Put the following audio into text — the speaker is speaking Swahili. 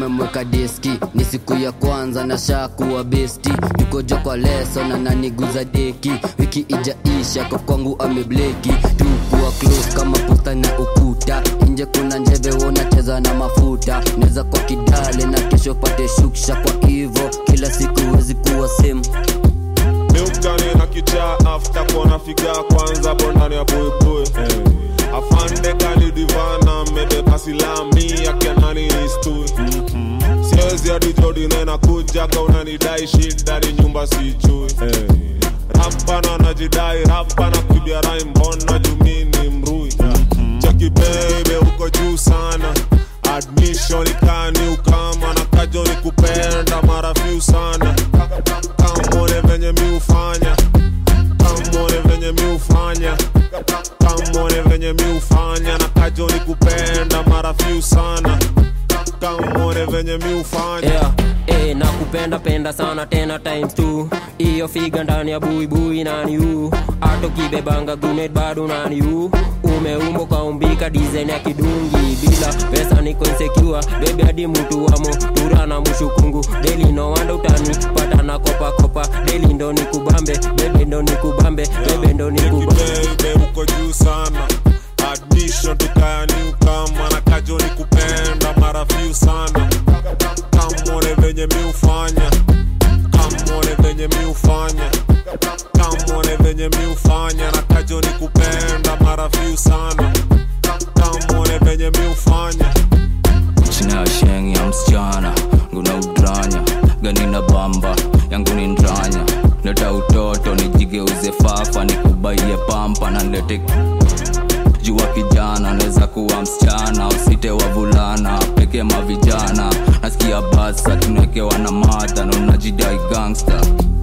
umemweka diski ni siku ya kwanza na shakuwa besti tukojo kwa leso na naniguza deki wiki ijaisha kwa kwangu amebleki tukuwa close kama posta na ukuta nje kuna njeve wonacheza na mafuta neza kwa kidale na kesho pate shuksha kwa hivo kila siku wezi kuwa same miukani na kichaa afta kona figa kwanza bondani ya buibui afande kalidivana mebeba silami akianani istui siwezi hadi jodine na kuja ka unanidai shida ni nyumba sijui rapana najidai rapana kuibia rai mbona jumini mrui cheki bebe uko juu sana admission ikani ukama na kajo ni kupenda mara few sana kamone venye mi ufanya kamone venye mi ufanya kamone venye mi ufanya na kajo ni kupenda mara few sana kamone venye mi ufanya yeah. Eh, nakupenda penda sana tena times two iyo figa ndani ya buibui nani u ato kibebanga gunet bado nani u umeumbo kaumbika design ya kidungi bila pesa niko insecure bebe hadi mtu wamo tura na mushukungu deli no wanda utani pata na kopa kopa deli ndo nikubambe bebe ndo nikubambe bebe ndo nikubambe bebe uko juu sana admission tukayani ukama na kajo ni kupenda mara few sana kamone venye mi ufanya kamone venye mi ufanya kamone venye mi ufanya na kajo ni kupenda mara few sana kamone venye mi ufanya china ya sheng ya msichana nguna udranya gani na bamba yangu ni ndranya leta utoto nijigeuze fafa nikubaie pampa na nlete jua kijana naweza kuwa msichana usite wavulana peke mavijana nasikia basa tunawekewa na madha na unajidai gangster